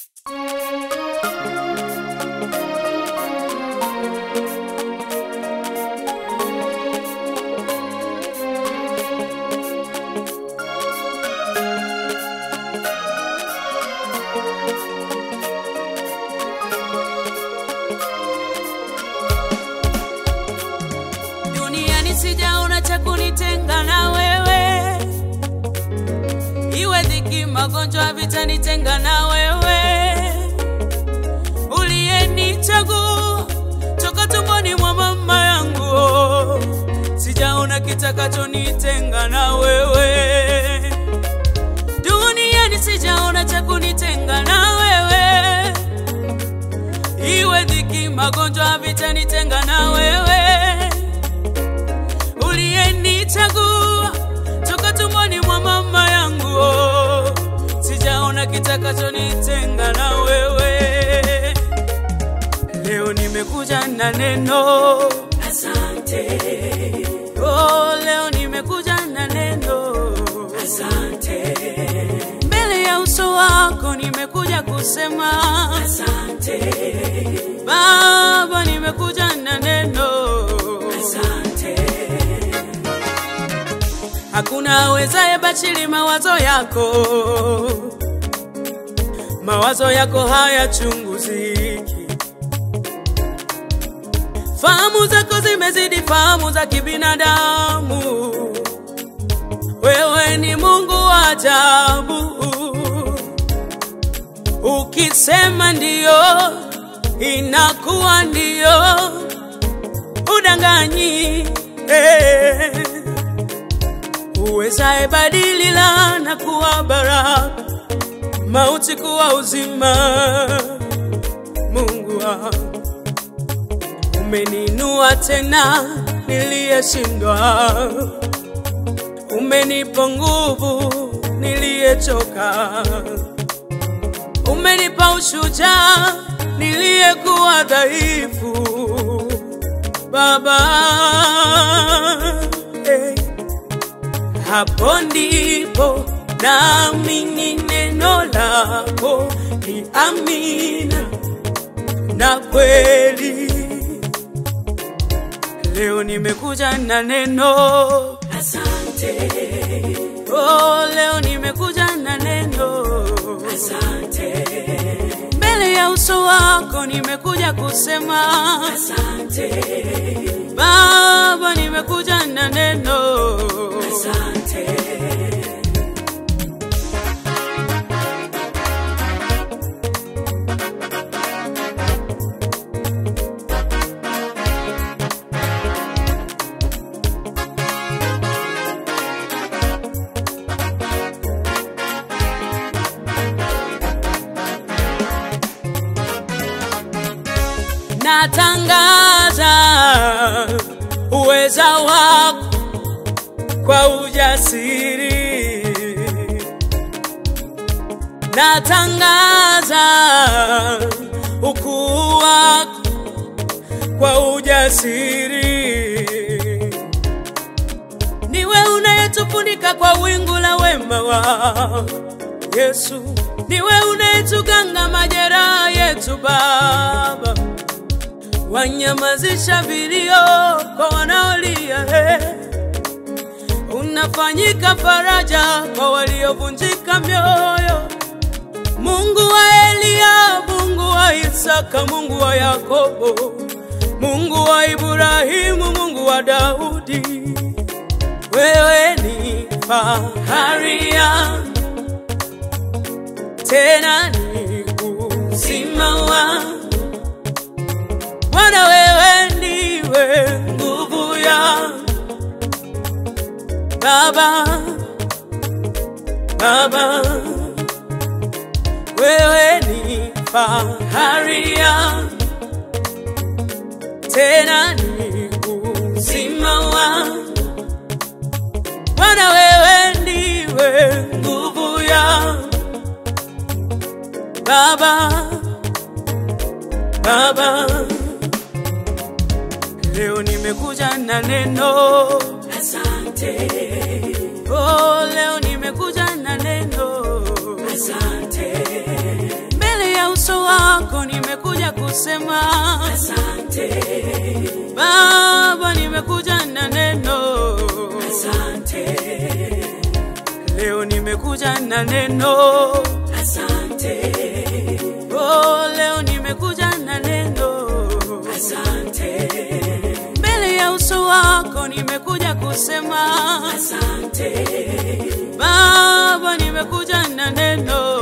duniani sijaona cha kunitenga na wewe, iwe dhiki, magonjwa, vitanitenga na wewe, uliyenichagua toka tumboni mwa mama yangu, sijaona kitakachonitenga na wewe, duniani sijaona cha kunitenga na wewe iwe dhiki, magonjwa, vitanitenga na wewe, uliyenichagua toka tumboni mwa mama yangu, oh, sijaona kitakachonitenga na wewe. Leo nimekuja na neno Asante, oh, leo nimekuja na neno asante, mbele ya uso wako, nimekuja kusema asante, Baba, nimekuja na neno asante, Hakuna awezaye bachili mawazo yako, mawazo yako hayachunguziki. Fahamu zako zimezidi fahamu za kibinadamu. Wewe ni Mungu wa ajabu, ukisema ndiyo inakuwa ndiyo, udanganyi eh uwezaye badili laana kuwa baraka, mauti kuwa uzima. Mungu wangu, umeninua tena niliyeshindwa, umenipa nguvu niliyechoka, umenipa ushujaa niliyekuwa dhaifu. Baba hey. Hapo ndipo naamini neno lako ni amina na kweli. Leo nimekuja na neno asante, oh, leo nimekuja na neno asante, mbele ya uso wako, nimekuja kusema asante, Baba, nimekuja na neno asante, natangaza uweza wako kwa ujasiri, natangaza ukuu wako kwa ujasiri. Niwe unayetufunika kwa wingu la wema wa Yesu, niwe unayetuganga majeraha yetu Baba wanyamazisha vilio kwa wanaolia, he. unafanyika faraja kwa waliovunjika mioyo. Mungu wa Eliya, Mungu wa Isaka, Mungu wa Yakobo, Mungu wa Ibrahimu, Mungu wa Daudi, wewe ni fahari yangu, tena ni uzima wangu Bwana wewe ndiwe nguvu ya Baba, Baba, wewe ni fahari ya tena ni uzima wa Bwana wewe ndiwe nguvu ya Baba, Baba. Leo nimekuja na neno asante, oh, leo nimekuja na neno asante, mbele ya wako nimekuja kusema asante, Baba, nimekuja na neno asante, leo, nimekuja na neno asante, oh, leo nimekuja na neno asante, mbele ya uso wako nimekuja kusema asante, Baba, nimekuja na neno